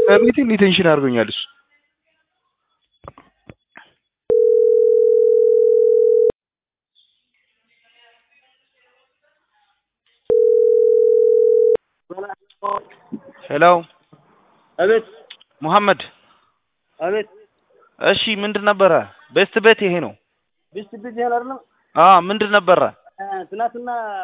ከቤቴ ሊቴንሽን አድርጎኛል እሱ ሄሎ አቤት ሙሐመድ አቤት እሺ ምንድን ነበረ ቤስት ቤት ይሄ ነው ቢስት ቢት ያህል አይደለም አ ምንድን ነበረ ትናንትና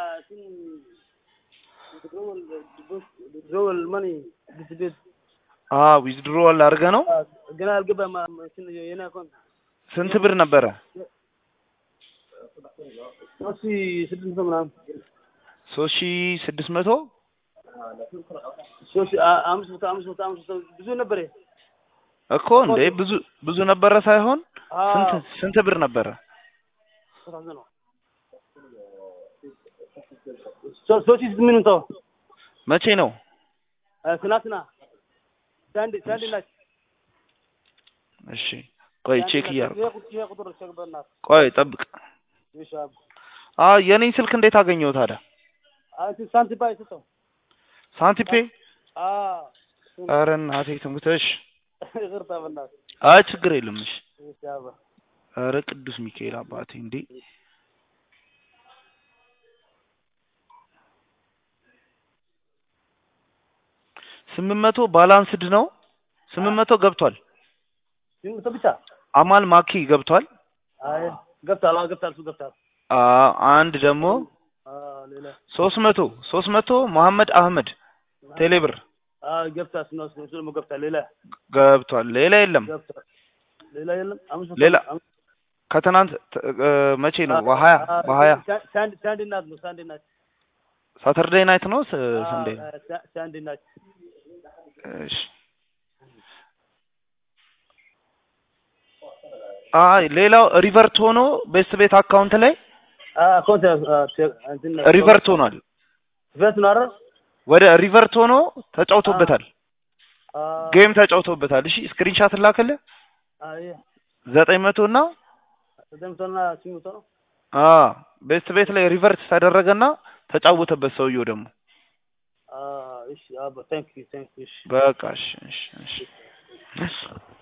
ድሮወል መኒ ቢስት ቤት አ ዊዝድሮዋል አድርገ ነው ገና አልገባም የኔ አካውንት ስንት ብር ነበረ ሶስት ሺህ ስድስት መቶ ምናምን ሶስት ሺ ስድስት መቶ ሶስት ሺህ አ- አምስት መቶ አምስት መቶ አምስት መቶ ብዙ ነበር ይሄ። እኮ እንዴ ብዙ ብዙ ነበረ ሳይሆን አዎ፣ ስንት ስንት ብር ነበረ ሶስት ነው። ሶ- ሶስት ሺህ ስምንት መቶ መቼ ነው አ፣ ትናንትና ሳንዲ ሳንዲ ናች እሺ ቆይ ቼክ እያደረኩ ይሄ ቁጥር ይሄ ቁጥር ቼክ በእናትህ ቆይ ጠብቅ እሺ አብ አ የኔን ስልክ እንዴት አገኘው ታዲያ አንተ ሳንቲም ባይ ሰጠው ሳንቲፔ አ ኧረ እናቴ ትሙት እሺ ይቅርታ በእናትህ አይ ችግር የለም እሺ እሺ አባ ኧረ ቅዱስ ሚካኤል አባቴ እንዴ ስምንት መቶ ባላንስድ ነው ስምንት መቶ ገብቷል ስምንት መቶ ብቻ አማል ማኪ ገብቷል አይ ገብቷል አዎ ገብቷል እሱ ገብቷል አ አንድ ደግሞ አ ሌላ ሶስት መቶ ሶስት መቶ መሐመድ አህመድ ቴሌብር አ ገብቷል እሱ ነው እሱ ደግሞ ገብቷል ሌላ ገብቷል ሌላ የለም ገብቷል ሌላ የለም አምስት መቶ ሌላ አምስት- ከትናንት ት- እ፣ መቼ ነው አ- በሀያ አ- በሀያ ሳ- ሳንዲ ሳንዲ ናት ነው ሳንዲ ናት ሳተርዴይ ናይት ነው ስ- አ፣ ሰንዴይ አ፣ ሳ- ሳንዲ ናት እሺ አይ ሌላው ሪቨርት ሆኖ ቤስት ቤት አካውንት ላይ አ አካውንት አ፣ ቼክ እንትን ሪቨርት ሆኗል ሪቨርት ነው አይደል ወደ ሪቨርት ሆኖ ተጫውቶበታል አ ጌም ተጫውቶበታል እሺ ስክሪንሻት ላከልህ አ ይሄ ዘጠኝ መቶ እና ዘጠኝ መቶና ስምንት መቶ ነው አ ቤስት ቤት ላይ ሪቨርት ተደረገና ተጫወተበት ሰውየው ደግሞ አ እሺ አባ ታንክ ዩ ታንክ ዩ እሺ በቃ እሺ እሺ እሺ